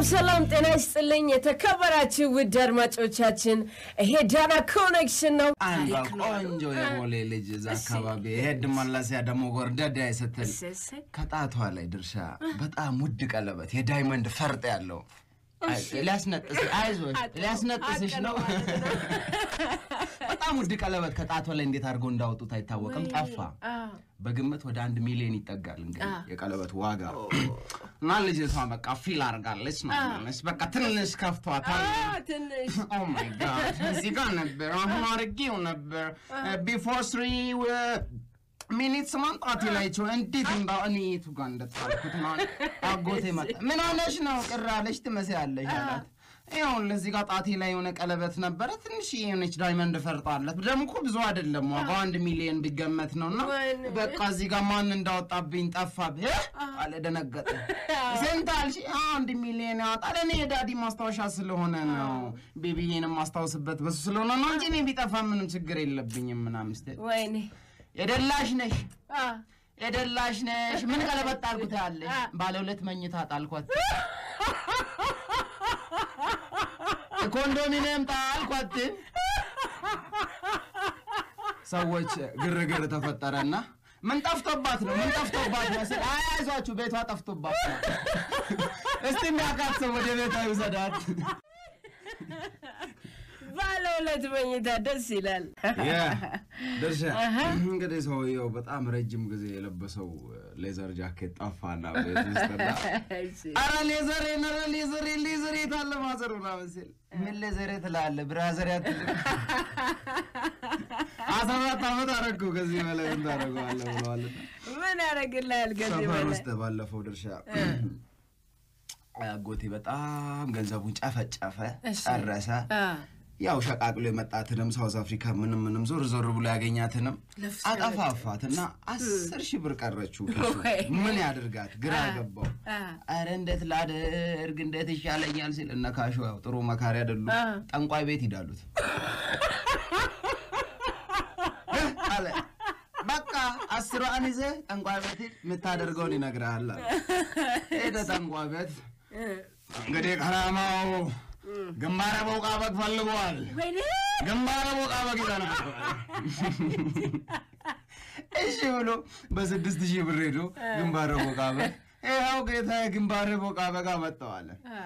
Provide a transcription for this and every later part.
ሰላም ጤና ይስጥልኝ የተከበራችሁ ውድ አድማጮቻችን፣ ይሄ ዳና ኮኔክሽን ነው። አንዷ ታሪክ ነው አሉ። ቆንጆ የቦሌ ልጅ እዛ አካባቢ ሄድ መለሲያ ደግሞ ጎርደዳ ስትል እሰይ እሰይ። ከጣቷ ላይ ድርሻ በጣም ውድ ቀለበት የዳይመንድ ፈርጥ ያለው አይ፣ ሊያስነጥስ አይዞሽ ሊያስነጥስሽ ነው። በጣም ውድ ቀለበት ከጣቷ ላይ እንዴት አድርገው እንዳወጡት አይታወቅም። ጠፋ። አዎ። በግምት ወደ አንድ ሚሊዮን ይጠጋል እንግዲህ የቀለበት ዋጋ እና ልጅቷ በቃ ፊል አድርጋለች ነው የምልሽ። በቃ ትንሽ ከፍቷታል። አ፣ ትንሽ ኦ ማይ ጋድ እዚህ ጋር ነበር፣ አሁን አድርጌው ነበር ቢፎር ስሪ ሚኒትስ ማምጣት ላይቸው እንዴት እንዳ እኔ የቱ ጋር እንደጣልኩት ማለት አጎቴ መጣ። ምን ሆነሽ ነው ቅር አለሽ ትመስያለሽ አላት። ይኸውልህ እዚህ ጋር ጣቴ ላይ የሆነ ቀለበት ነበረ፣ ትንሽ የሆነች ዳይመንድ ፈርጣለት። ደግሞ እኮ ብዙ አይደለም ዋጋው አንድ ሚሊዮን ቢገመት ነው። እና ወይኔ። በቃ እዚህ ጋር ማን እንዳወጣብኝ ጠፋብህ አለ። ደነገጠ። ስንት አልሽ? አንድ ሚሊዮን ያወጣል። እኔ የዳዲ ማስታወሻ ስለሆነ ነው ቤቢዬን የማስታውስበት በሱ ስለሆነ ነው እንጂ እኔ ቢጠፋ ምንም ችግር የለብኝም ምናምን ስትል ወይኔ የደላሽ ነሽ አ፣ የደላሽ ነሽ ምን ቀለበት ጣልኩት ያለሽ ባለ ሁለት መኝታ ጣልኳት ኮንዶሚኒየም ጣልኳት ሰዎች ግርግር ተፈጠረና ምን ጠፍቶባት ነው ምን ጠፍቶባት ነው ስል አይዟችሁ ቤቷ ጠፍቶባት ነው እስቲ የሚያውቃት ሰው ወደ ቤቷ ይውሰዳት ባለ ሁለት መኝታ ደስ ይላል። ድርሻ እንግዲህ ሰውየው በጣም ረጅም ጊዜ የለበሰው ሌዘር ጃኬት ጠፋና ቤት ውስጥና እሺ። አረ ሌዘሬ ነረ ሌዘሬ ሌዘሬ ታለ ማዘር ምናምን ሲል ምን ሌዘሬ ትላለህ ብራዘር ያትልም አስራ አራት ዓመት አረግኩ ከዚህ በላይ ምን ታደርገዋለህ ብለዋልና ምን ያደርግልሃል ከዚህ ሰፈር በላይ? ውስጥ ባለፈው ድርሻ አጎቴ በጣም ገንዘቡን ጨፈጨፈ እሺ። ጨረሰ አ፣ ያው ሸቃቅሎ የመጣትንም ሳውዝ አፍሪካ ምንም ምንም ዞር ዞር ብሎ ያገኛትንም ለፍቶ አጠፋፋት እና አስር ሺህ ብር ቀረችው ኪሱ። ወይ. ምን ያድርጋት ግራ ገባው። አ፣ አረ እንዴት ላድርግ እንዴት ይሻለኛል ሲል እነ ካሾ ያው ጥሩ መካሪ አይደሉም። አ። ጠንቋይ ቤት ይዳሉት አለ በቃ አስሯን ይዘህ ጠንቋይ ቤት ሂድ፣ የምታደርገውን ይነግርሃል አለ። ሄደ ጠንቋይ ቤት እንግዲህ ከራማው ግንባረ ቦቃ በግ ፈልጓል ወይኔ ግንባረ ቦቃ በግ ይዘናል። እሺ ብሎ በስድስት ሺህ ብር ሄዶ ግንባረ ቦቃ በግ ይኸው ጌታ ግንባረ ቦቃ በግ አመጣዋለ። አ፣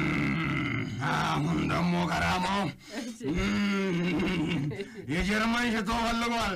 አሁን ደግሞ ከራማው የጀርመን ሽቶ ፈልጓል።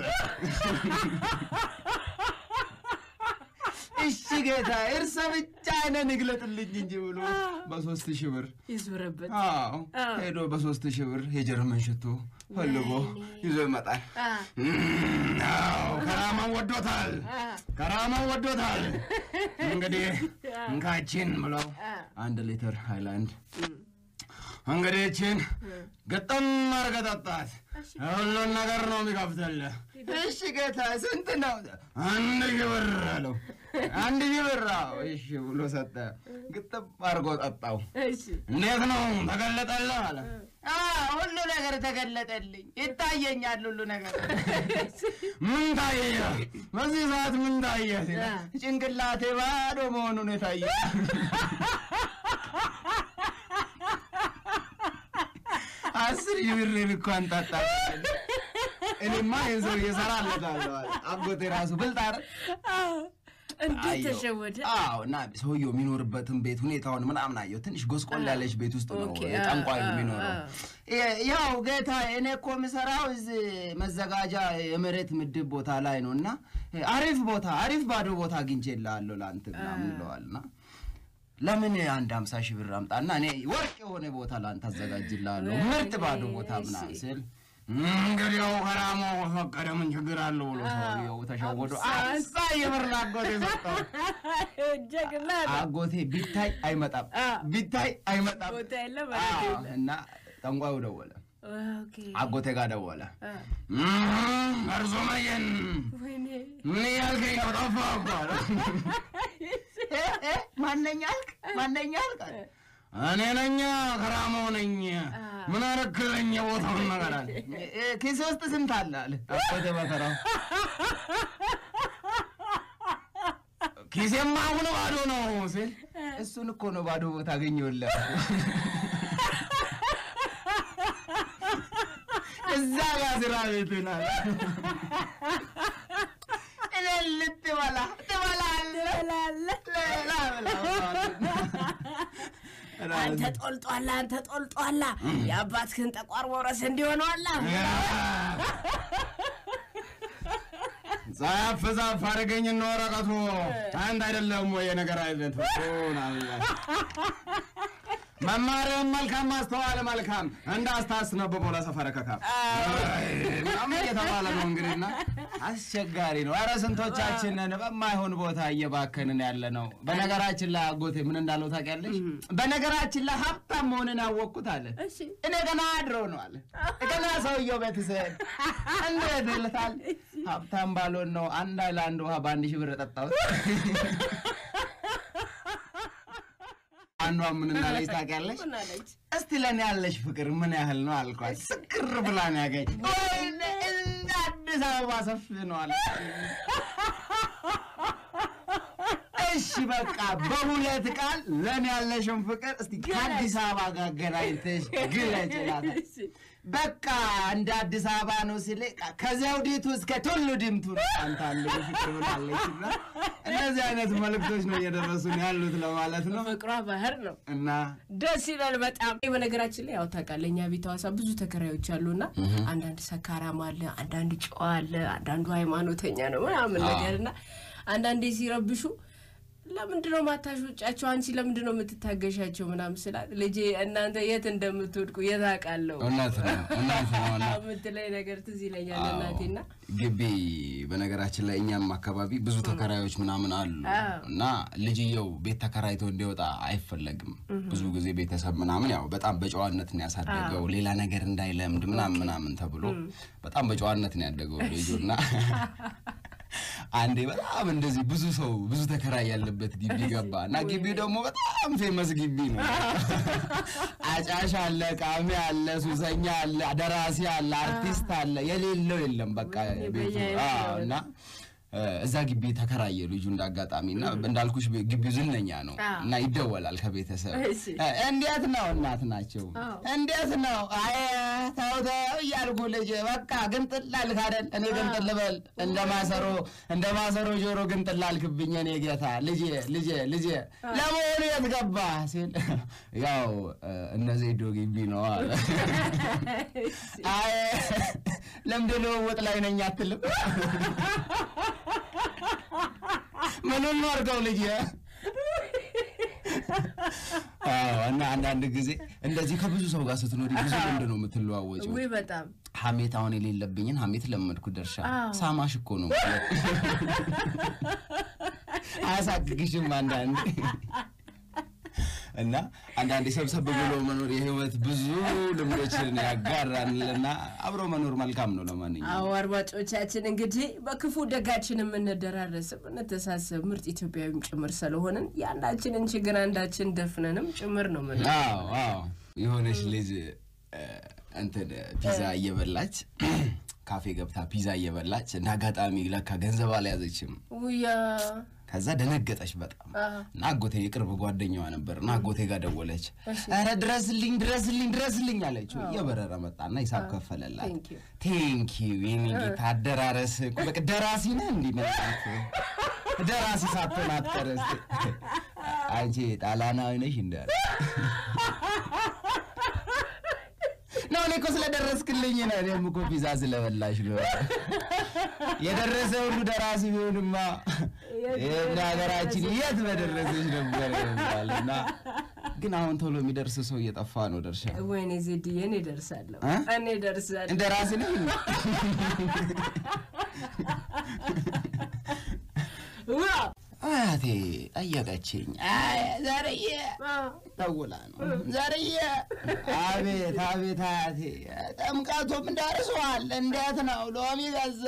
እሺ ጌታ እርሰ ብቻ አይነን ይግለጥልኝ እንጂ ብሎ በሶስት ሺህ ብር ይዞረበት አዎ አዎ። ሄዶ በሶስት ሺህ ብር የጀርመን ሽቶ ፈልጎ ይዞ ይመጣል። አ፣ አዎ ከራማን ወዶታል፣ አ፣ ከራማን ወዶታል። እንግዲህ እንካችን ብለው አ፣ አንድ ሊትር ሃይላንድ እንግዲህ ይህችን ግጥም አድርገህ ጠጣት። ሁሉን ነገር ነው የሚከፍትልህ። እሺ ጌታ ስንት ነው? አንድ ሺህ ብር አለው። አንድ ሺህ ብር አዎ፣ እሺ ብሎ ሰጠ። ግጥም አድርጎ ጠጣው። እሺ። እንዴት ነው ተገለጠልህ? አለ። አዎ ሁሉ ነገር ተገለጠልኝ፣ ይታየኛል ሁሉ ነገር። ምን ታየ? በዚህ ሰዓት ምን ታየ? ሲል ጭንቅላቴ ባዶ መሆኑን የታየ አስር ሺህ ብር እንኳን ጠጣ። እኔማ ይህን ሰው እየሰራለታለሁ አለ። አጎቴ ራሱ ብልጥ አይደል? አዎ፣ እንዴት አየሁ። ተሸወደ? አዎ እና ሰውየው የሚኖርበትን ቤት ሁኔታውን ምናምን አየው። ትንሽ ጎስቆል ያለች ቤት ውስጥ ነው ኦኬ፣ ጠንቋዩ አ- የሚኖረው። አ- የ- ያው ጌታ እኔ እኮ የምሰራው እዚህ መዘጋጃ የመሬት ምድብ ቦታ ላይ ነው እና አሪፍ ቦታ አሪፍ ባዶ ቦታ አግኝቼልሃለሁ ለአንተ ምናምን ይለዋልና ለምን አንድ ሀምሳ ሺህ ብር አምጣና እኔ ወርቅ የሆነ ቦታ ለአንተ አዘጋጅልሃለሁ ምርጥ ባዶ ቦታ ምናምን ስል እንግዲያው ከራሞ ፈቀደ ምን ችግር አለው ብሎ ሰውየው ተሸወዶ አምሳ የብር አጎቴ ሰጠው። ጀግና ነው። አጎቴ ቢታይ አይመጣም አ። ቢታይ አይመጣም ቦታ የለም ማለት አዎ፣ የለም። እና ጠንቋዩ ደወለ ኦኬ። አጎቴ ጋር ደወለ አ፣ እርሶ መየን ወይኔ ምን ያልከኝ ነው ጠፋህ እኮ አለ እ፣ እ፣ ማነኛ አልክ ማነኛ አልክ አለ። እኔ ነኝ ከራሞ ነኝ ምን አረክለኝ የቦታውን ነገር አለ እ፣ ኪሴ ውስጥ ስንት አለ አለ አጎቴ በተራው ኪሴማ አሁን ባዶ ነው ሲል እሱን እኮ ነው ባዶ ቦታ አገኘሁልህ። እዛ ጋር ስራ ቤት ናል እኔ ልትበላ ትበላለህ ሌላ ብላ አንተ ጦልጧላ አንተ ጦልጧላ የአባትህን ጠቋር መውረስ እንዲሆነዋላ ዛፍ ዛፍ አደረገኝ እነ ወረቀቱ አንድ አይደለም ወይ የነገር አይነት መማርህም መልካም ማስተዋል መልካም እንዳስታስነብቦ ለሰፈረ ከካም ምናምን እየተባለ ነው እንግዲህና አስቸጋሪ ነው። ኧረ ስንቶቻችንን በማይሆን ቦታ እየባከንን ያለ ነው። በነገራችን ላይ አጎቴ ምን እንዳለው ታውቂያለሽ? በነገራችን ላይ ሀብታም መሆንን ያወቅኩት አለ እኔ ገና አድሮ ነው አለ ገና ሰውየው ቤት ስሄድ እንዴት ይልታል ሀብታም ባልሆን ነው አንድ ሃይላንድ ውሃ በአንድ ሺህ ብር ጠጣሁት። አንዷ ምን እንዳለች ታውቂያለሽ? እስቲ ለእኔ ያለሽ ፍቅር ምን ያህል ነው አልኳት። ስክር ብላ ነው ያገኝ ወይኔ እንደ አዲስ አበባ ሰፊ ነው አለ። እሺ በቃ በሁለት ቃል ለእኔ ያለሽን ፍቅር እስቲ ከአዲስ አበባ ጋር ገናኝተሽ ግለጭ እላታለሁ። በቃ እንደ አዲስ አበባ ነው ስል ከዘውዲቱ እስከ ቱሉ ዲምቱ ነው አንተ አለ ፍቅር ብላለች። እና እነዚህ አይነት መልእክቶች ነው እየደረሱን ያሉት ለማለት ነው። ፍቅሯ ባህር ነው። እና ደስ ይላል በጣም። በነገራችን ላይ ያው ታውቃለህ እኛ ቤት ሐዋሳ ብዙ ተከራዮች አሉና አንዳንድ ሰካራም አለ፣ አንዳንድ ጨዋ አለ፣ አንዳንዱ ሃይማኖተኛ ነው ምናምን ነገር እና አንዳንዴ ሲረብሹ ለምንድን ነው ማታሾጫቸው? አንቺ ለምንድን ነው የምትታገሻቸው? ምናምን ስላት ልጄ እናንተ የት እንደምትወድቁ የት አውቃለሁ እውነት ነው እውነት ነው እና የምትለኝ ነገር ትዝ ይለኛል እናቴና ግቢ በነገራችን ላይ እኛም አካባቢ ብዙ ተከራዮች ምናምን አሉ እና ልጅየው ቤት ተከራይቶ እንዲወጣ አይፈለግም። ብዙ ጊዜ ቤተሰብ ምናምን ያው በጣም በጨዋነት ነው ያሳደገው ሌላ ነገር እንዳይለምድ ምናምን ምናምን ተብሎ በጣም በጨዋነት ነው ያደገው ልጁ እና አንዴ በጣም እንደዚህ ብዙ ሰው ብዙ ተከራይ ያለበት ግቢ ገባ እና ግቢው ደግሞ በጣም ፌመስ ግቢ ነው። አጫሽ አለ፣ ቃሚ አለ፣ ሱሰኛ አለ፣ ደራሲ አለ፣ አርቲስት አለ፣ የሌለው የለም በቃ ቤቱ አዎ። እና እዛ ግቢ ተከራየ ልጁ እንዳጋጣሚ እና እንዳልኩሽ ግቢው ዝነኛ ነው እና ይደወላል ከቤተሰብ እንዴት ነው እናት ናቸው እንዴት ነው አይ ተው ተው እያልኩ ልጅ በቃ ግንጥል አልክ አይደል እኔ ግንጥል ልበል እንደ ማሰሮ እንደ ማሰሮ ጆሮ ግንጥል አልክብኝ እኔ ጌታ ልጄ ልጄ ልጄ ለመሆኑ የት ገባ ሲል ያው እነዚህ ዶ ግቢ ነው አለ አይ ለምድ ልውውጥ ላይ ነኝ አትልም ምኑን ነው አድርገው ልጅ እና አንዳንድ ጊዜ እንደዚህ ከብዙ ሰው ጋር ስትኖሪ ብዙ ልምድ ነው የምትለዋወጪው። ውይ በጣም ሀሜት አሁን የሌለብኝን ሀሜት ለመድኩ ደርሻ ሳማሽ እኮ ነው አያሳቅቅሽም አንዳንዴ እና አንዳንዴ ሰብሰብ ብሎ መኖር የህይወት ብዙ ልምዶችን ያጋራልና አብሮ መኖር መልካም ነው። ለማንኛውም አዎ አድማጮቻችን እንግዲህ በክፉ ደጋችን የምንደራረስ የምንተሳሰብ ምርጥ ኢትዮጵያዊም ጭምር ስለሆንን የአንዳችንን ችግር አንዳችን ደፍነንም ጭምር ነው ምን አዎ አዎ የሆነች ልጅ እንትን ፒዛ እየበላች ካፌ ገብታ ፒዛ እየበላች እንደ አጋጣሚ ለካ ገንዘብ አልያዘችም። ውያ ከዛ ደነገጠች በጣም እና አጎቴ የቅርብ ጓደኛዋ ነበር እና አጎቴ ጋር ደወለች። ኧረ ድረስልኝ ድረስልኝ ድረስልኝ አለችው። እየበረረ መጣና ሂሳብ ከፈለላት። ቴንኪዩ የኔ ጌታ አደራረስ በቃ ደራሲ ነህ እንዲህ መጣት ደራሲ ሳትሆን አትቀረስ አንቺ ጣላናዊ ነሽ እንዳለ ነው እኔ እኮ ስለደረስክልኝ ነው። እኔም እኮ ፒዛ ስለበላሽ ነው። የደረሰ ሁሉ ደራሲ ቢሆንማ ይህን ሀገራችን የት በደረሰች ነበር ይባል እና ግን አሁን ቶሎ የሚደርስ ሰው እየጠፋ ነው። ደርሻ ወይኔ ዜድዬ እኔ ደርሳለሁ እኔ ደርሳለሁ። እንደ ራሲ ነኝ አያቴ ጠየቀችኝ። ዘርዬ ደውላ ነው ዘርዬ፣ አቤት አቤት አያቴ፣ ጥምቀቱም ደርሷል። እንዴት ነው ሎሚ ገዛ?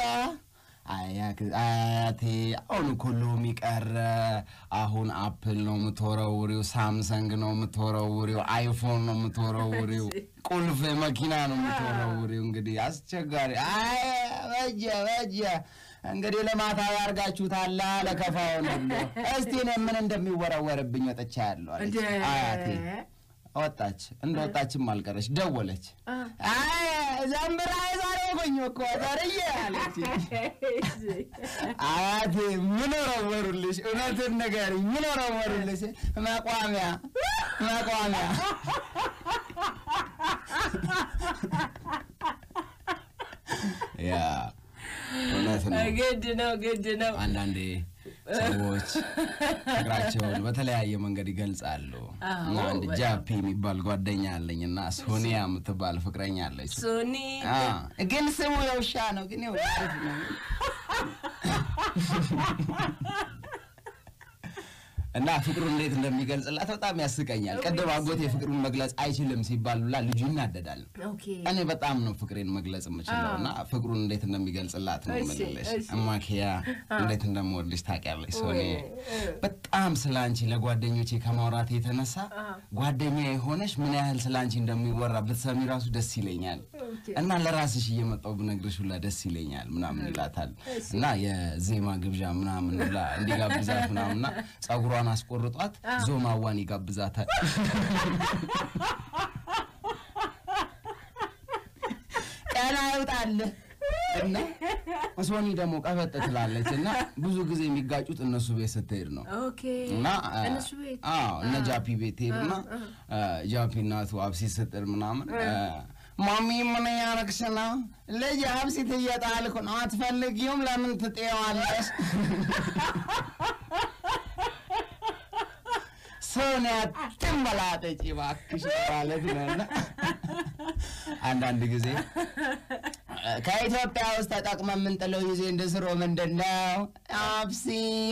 አያቴ አሁን እኮ ሎሚ ቀረ። አሁን አፕል ነው የምትወረውሪው፣ ሳምሰንግ ነው የምትወረውሪው፣ አይፎን ነው የምትወረውሪው፣ ቁልፍ መኪና ነው የምትወረውሪው። እንግዲህ አስቸጋሪ። አይ በጀ በጀ እንግዲህ ለማታ ያርጋችሁታላ ለከፋውን ሁሉ እስቲ እኔ ምን እንደሚወረወርብኝ ወጥቻ ያለው አለች እንደ- አያቴ ወጣች እንደ ወጣችም አልቀረች ደወለች አይ ዘንብራ ዛሬ ሆኝ እኮ ዘርዬ አለች አያቴ ምን ወረወሩልሽ እውነትን ንገሪኝ ምን ወረወሩልሽ መቋሚያ መቋሚያ ያ እውነት ነው ግድ ነው ግድ ነው አንዳንዴ ሰዎች ፍቅራቸውን በተለያየ መንገድ ይገልጻሉ እና አዎ፣ አንድ በጣም። ጃፒ የሚባል ጓደኛ አለኝ እና ሶኒያ የምትባል ፍቅረኛ አለች ሶኒ አ፣ ግን ስሙ የውሻ ነው ግን የውሻ አሪፍ ነው እና ፍቅሩን እንዴት እንደሚገልጽላት በጣም ያስቀኛል ቅድም አጎቴ ፍቅሩን መግለጽ አይችልም ሲባል ብላ ልጁ ይናደዳል ኦኬ እኔ በጣም ነው ፍቅሬን መግለጽ የምችለው እና ፍቅሩን እንዴት እንደሚገልጽላት ነው እሺ፣ የምልሽ። እሺ። እማኪያ እንዴት እንደምወድሽ ታውቂያለሽ። ሶኔ በጣም ስለ አንቺ ለጓደኞቼ ከማውራት የተነሳ ጓደኛ የሆነሽ ምን ያህል ስለ አንቺ እንደሚወራ ብትሰሚ ራሱ ደስ ይለኛል እና ለራስሽ እየመጣው ብነግርሽ ሁላ ደስ ይለኛል ምናምን ይላታል እና የዜማ ግብዣ ምናምን ብላ እንዲጋብዛት ምናምንና ጸጉሯን አስቆርጧት ዞማዋን ይጋብዛታል። ቀና ይውጣልህ እና ሶኒ ደግሞ ቀበጥ ትላለች እና ብዙ ጊዜ የሚጋጩት እነሱ ቤት ስትሄድ ነው ኦኬ እና አ- እነሱ ቤት አዎ እነ ጃፒ ቤት ሄዱና ጃፒ እናቱ አብሲ ስጥር ምናምን አ፣ ማሚ ምን ያረግሽ ነው? ልጅ አብሲት እየጣልኩ ነው። አትፈልጊውም? ለምን ትጤዋለሽ? ሰውን ያትንበላጠጪ እባክሽ ማለት ነው እና አንዳንድ ጊዜ ከኢትዮጵያ ውስጥ ተጠቅመ የምንጥለው ጊዜ እንድስሮ ምንድን ነው አብሲ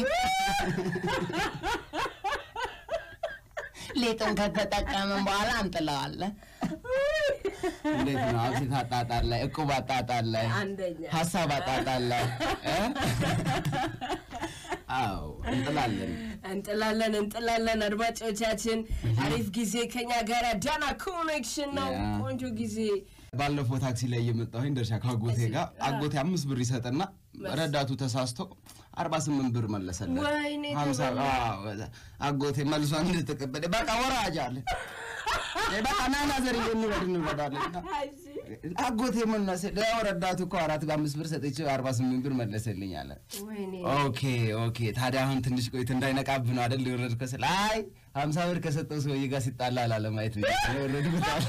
ሊጡን ከተጠቀምን በኋላ እንጥለዋለን። እንዴት ነው አብሲት አጣጣል ላይ እቁብ አጣጣል ላይ አንደኛ ሀሳብ አጣጣል ላይ እ? አዎ እንጥላለን። እንጥላለን እንጥላለን። አድማጮቻችን አሪፍ ጊዜ ከኛ ጋር ዳና ኮኔክሽን ነው። ያ። ቆንጆ ጊዜ ባለፈው ታክሲ ላይ እየመጣሁኝ ደርሻ ከአጎቴ ጋር አጎቴ አምስት ብር ይሰጥና ረዳቱ ተሳስቶ አርባ ስምንት ብር መለሰለት። ወይኔ ሀምሳ አዎ፣ አጎቴ መልሷን እንድትቀበል በቃ ወራጅ አለ። በቃ ናና ዘር እንውረድ እንውረዳለን። አጎቴ ምን ነው ስል ያው ረዳቱ እኮ አራት አምስት ብር ሰጥቼ አርባ ስምንት ብር መለሰልኝ አለ። ወይኔ ኦኬ ኦኬ። ታዲያ አሁን ትንሽ ቆይት እንዳይነቃብህ ነው አይደል የወረድከው ስል አይ ሀምሳ ብር ከሰጠው ሰውዬ ጋር ሲጣላ ላለማየት ብዬ ነው የወረድኩት አለ።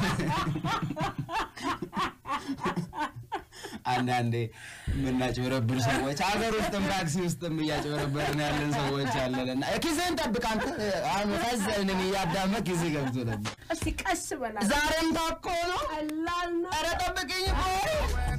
አንዳንዴ የምናጭበረብር ሰዎች ሀገር ውስጥም ታክሲ ውስጥም እያጭበረበርን ያለን ሰዎች አለን እና ኪስህን ጠብቅ አንተ አሁን ፈዘንን እያዳመ ኪስህ ገብቶ ነበር እስቲ ቀስ በላ ዛሬም ታኮ ነው ቀላል ነው። ኧረ ጠብቅኝ እኮ